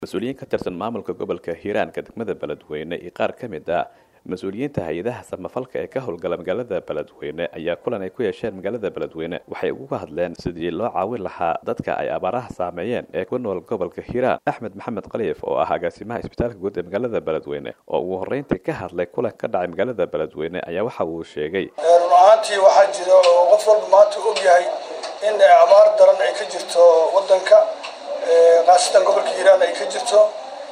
mas-uuliyiin ka tirsan maamulka gobolka hiiraanka degmada beledweyne iyo qaar ka mid ah mas-uuliyiinta hay-adaha samafalka ee ka howlgala magaalada beledweyne ayaa kulan ay ku yeesheen magaalada beledweyne waxay uga hadleen sidii loo caawin lahaa dadka ay abaaraha saameeyeen ee ku nool gobolka hiiraan axmed maxamed khaliif oo ah agaasimaha isbitaalka guud ee magaalada beledweyne oo ugu horreyntii ka hadlay kulan ka dhacay magaalada beledweyne ayaa waxa uu sheegay run ahaantii waxaa jira oo qof walba maanta og yahay in abaar daran ay ka jirto wadanka khaasatan gobolka hiiraan ay ka jirto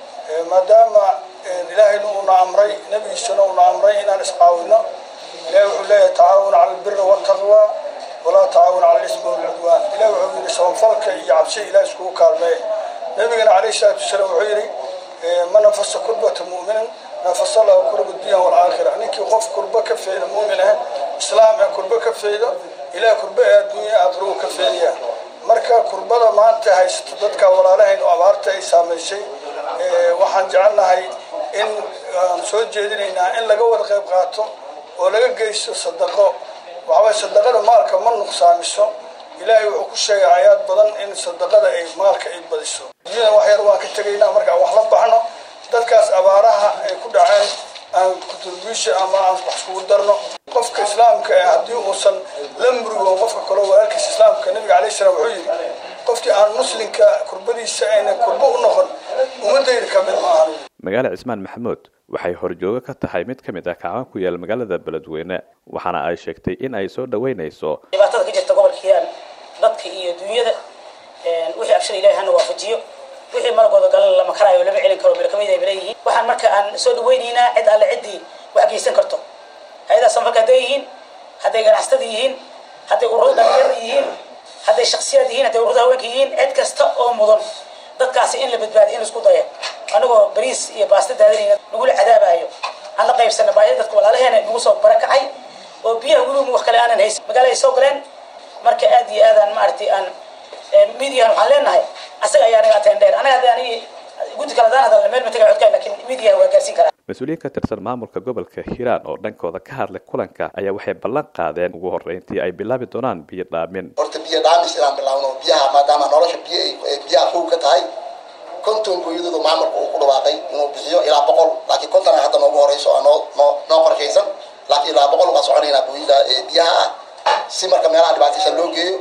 maadaama ilaahayna uuna amray nebigiisana uuna amray inaan iscaawino ilahi wuxuu leeyahay tacaawun cala albiri waltaqwa walaa tacaawun cala lismi walcudwaan ilahi wuxuu yidhi sabanfalka iyo cabsi ilaah iskugu kaalmeeya nebigana calayhi salaatu wasalaam wuxuu yidhi ma nafasa kurbata mu'minin nafasa lahu kurba dunya walaakhira ninkii qof kurba ka feeda mu'min ah islaam ee kurba ka feedo ilaah kurba ee adduunya aakhiruu ka feedaya marka kurbada maanta haysato dadka walaalahayn oo abaarta ay saamaysay waxaan jecelnahay in aan soo jeedinaynaa in laga wada qayb qaato oo laga geysto sadaqo waxaway sadaqada maalka ma nuqsaamiso ilaahay wuxuu ku sheegay aayaad badan in sadaqada ay maalka ay badiso dunyada wax yar waan ka tegaynaa markaan wax la baxno dadkaas abaaraha ay ku dhaceen aan contribution ama aan wax iskugu darno qofka islaamka ee haddii uusan la murigo qofka kaloo walaalkiisa islaamka nabiga alayh salaam wuxuu yidhi qofkii aan muslimka kurbadiisa ayna kurbo u noqon ummadayda ka mid ma ahan magaala cismaan maxamuud waxay horjoogo ka tahay mid ka mid ah kacban ku yaal magaalada beledweyne waxaana ay sheegtay in ay soo dhaweynayso dhibaatada ka jirta gobolka hiiraan dadka iyo dunyada wixii abshir ilahi hana waafajiyo wixii malagooda galan lama karaayo lama celin karo meel kamid ay leeyihiin waxaan marka aan soo dhaweynaynaa cid alle ciddii wax geysan karto hay-adaha samafalka hadday yihiin hadday ganacsatada yihiin hadday ururada dhalinyarada yihiin hadday shaksiyaad yihiin hadday ururada haweenka yihiin cid kasta oo mudan dadkaasi in la badbaadiyo in laisku daya anagoo bariis iyo baasta daadinayna nagula cadaabayo aan la qaybsana baahida dadka walaalaheena nagu soo barakacay oo biyaha weliba wax kale aanan haysan magaalada ay soo galeen marka aad iyo aadaan maaragtay aan midiyahan waxaan leenahay asaga ayaa naga ateen dheer anaga hadda anigi guddi kale hadaan hadalna meel ma tagay codkaan lakin midiyaha waa gaarsiin karaa mas-uuliyiin ka tirsan maamulka gobolka hiiraan oo dhankooda ka hadlay kulanka ayaa waxay ballan qaadeen ugu horreyntii ay bilaabi doonaan biyo dhaamin horta biyo dhaamis inaan bilaawno biyaha maadaama nolosha biyo biyaha kow ka tahay konton gooyadooda maamulka uu ku dhawaaqay inuu bixiyo ilaa boqol laakiin konton ay hadda noogu horeyso oo noo noo noo qorshaysan laakiin ilaa boqol baa soconaynaa gooyada biyaha ah si marka meelaha dhibaataysan loo geeyo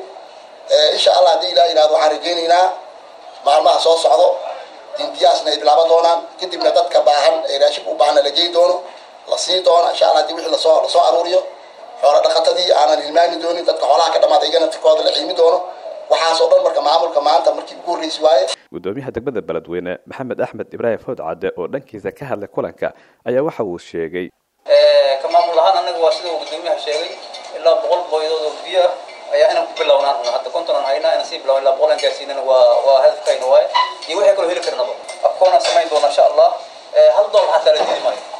insha allah haddii ilaa yidhahdo waxaan rajaynaynaa maalmaha soo socdo in biyahaasna ay bilaaban doonaan kadibna dadka baahan ee raashibka u baahana la geyi doono la sii doono insha allah hadii wixii lasoo lasoo aruuriyo xoola dhaqatadii aanan hilmaami doonin dadka xoolaha ka dhamaada iyagana tirkooda la xiimi doono waxaas oo dhan marka maamulka maanta markii ugu horreysi waaye gudoomiyaha degmada beledweyne maxamed axmed ibraahim fawd cadde oo dhankiisa ka hadlay kulanka ayaa waxa uu sheegay ka maamul ahaan anaga waa sida uu gudoomiyaha sheegay ilaa boqol booyadood oo biyo ah ayaa inaan ku bilownaan rabna hadda konton aan haynaa inaan sii bilowna ilaa boqol aan gaarsiinana waa waa hadafkayna waaye iyo wixii kaloo heli karnaba afkoonaan samayn doona insha allah hal dollar xataa la diidi maayo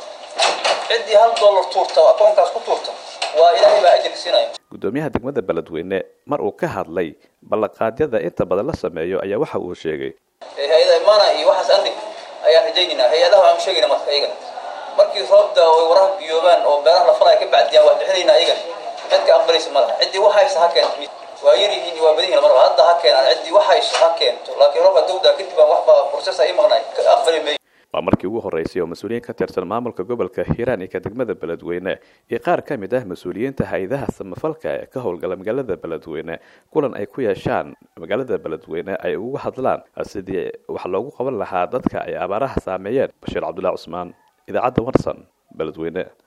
ciddii hal dollar tuurta oo akoonkaas ku tuurta waa ilaahay baa ajirka siinaya gudoomiyaha degmada beledweyne mar uu ka hadlay ballanqaadyada inta badan la sameeyo ayaa waxa uu sheegay hay-ada imaana iyo waxaas andhig ayaan rajaynaynaa hay-adaha aan sheegayna marka iyagana markii roobda oo waraha biyoobaan oo beeraha la falaya ka bacdiyaan waa bixinaynaa iyagana cidka aqbalaysa malaha ciddii wax haysa ha keento waa yar yihiin waa badan yihiin marba hadda ha keenaan ciddii wax hayso ha keento laakiin roobka dawda kadib aan waxba process ay maqnay ka aqbali maayo waa markii ugu horreysay oo mas-uuliyiin ka tirsan maamulka gobolka hiiraan iyo ka degmada beledweyne iyo qaar ka mid ah mas-uuliyiinta hay-adaha samafalka ee ka howlgala magaalada beledweyne kulan ay ku yeeshaan magaalada beledweyne ay uga hadlaan sidii wax loogu qaban lahaa dadka ay abaaraha saameeyeen bashiir cabdullahi cusmaan idaacadda warsan beledweyne